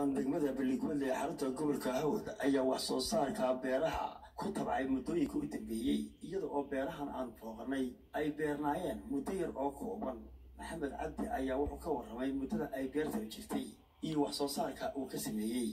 dhaqan degmada balligwelle ee xarunta gobolka hawd ayaa wax soo saarka beeraha ku tabcay muddooyinka u dambeeyey iyada oo beerahan aan booqanay ay beernaayeen muddo yar oo kooban maxamed cabdi ayaa wuxuu ka warramay muddada ay beertan jirtay iyo wax soo saarka uu ka sameeyey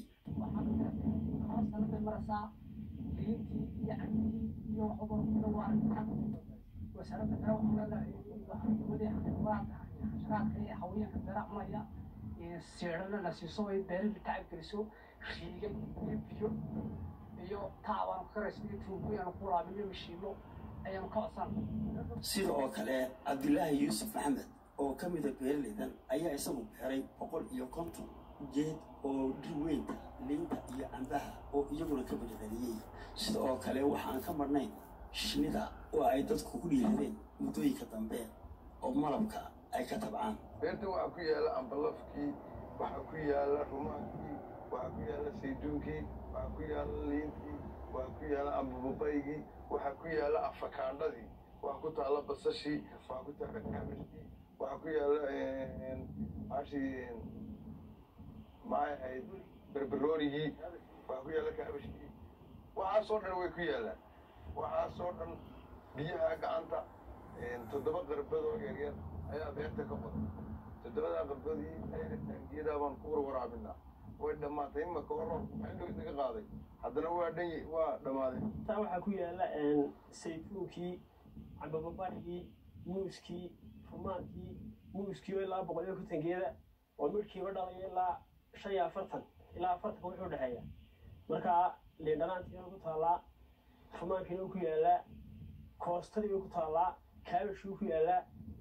siidhana la siiso ay beerida tacab geliso riiga iyo biyo iyo taabaan karaysa iyo tuubo ayaanu ku laabino mashiino ayaanu ka codsan sida oo kale cabdilaahi yuusuf maxamed oo ka mida beeraleydan ayaa isagu beeray boqol iyo konton geed oo dhir weynta liinta iyo cambaha oo iyaguna ka badhadhaliyey sida oo kale waxaan ka marnayn shinnida oo ay dadku ku dhiiradeen muddooyinka dambe oo malabka ay ka tabcaan beerta waxaa ku yaala ambalafkii waxaa ku yaala rumaankii waxaa ku yaala sayduunkii waxaa ku yaala liintii waxaa ku yaala ambababaygii waxaa ku yaala afakaandhadii waxaa ku taala basashii waxaa ku taala kabashkii waxaa ku yaala maashii maxay ahayd berberoonigii waxaa ku yaala kaabashkii waxaasoo dhan way ku yaalaan waxaasoo dhan biyaha gacanta toddoba qarbadoo yaryar ayaa beerta ka qodan toddobadaa qarbadii taangiyadaa baan ku warwaraabinaa way dhammaatay imaka hor maxay naga qaaday haddana waa dhan waa dhammaaday taa waxaa ku yaala saytuunkii cambababarigii muuskii rumaankii muuskii oo ilaa boqol iyo konton geeda oo midhkiiba dhalaya ilaa shan iyo afartan ilaa afartanka wuxuu dhexeeya markaa liindhanaantiina ku taallaa rumaankiina ku yaalaa koostadii ku taallaa kaabashii ku yaalaa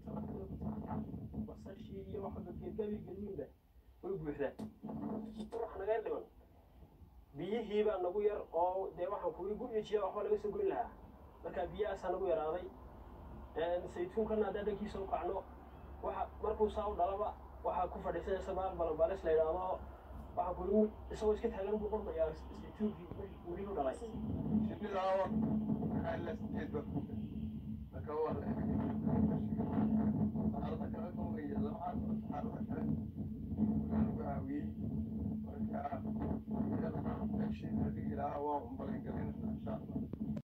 basashii iyo waxba geedgabi gelmiinba way buuxdaa wax naga dhiman biyihiibaa nagu yar oo dee waxaan kuwi gurijiya waxba laga soo goyn lahaa marka biyahaasaa nagu yaraaday saytuunkana haddaan dhankiisa u kacno waxa markuu saa u dhalaba waxaa ku fadhiisanaysa maal balanbaalis la yidhaahdo waxaan kuli isagoo iska taagan buu qormayaa saytuunkii weli u dhalay shinnidaa maxaa la sideed baa ku marka waa la saarada kale kumaya lamacaas saarada kale waa lagu caawiyey marka meeshii adigi lahaa waa umbalin galay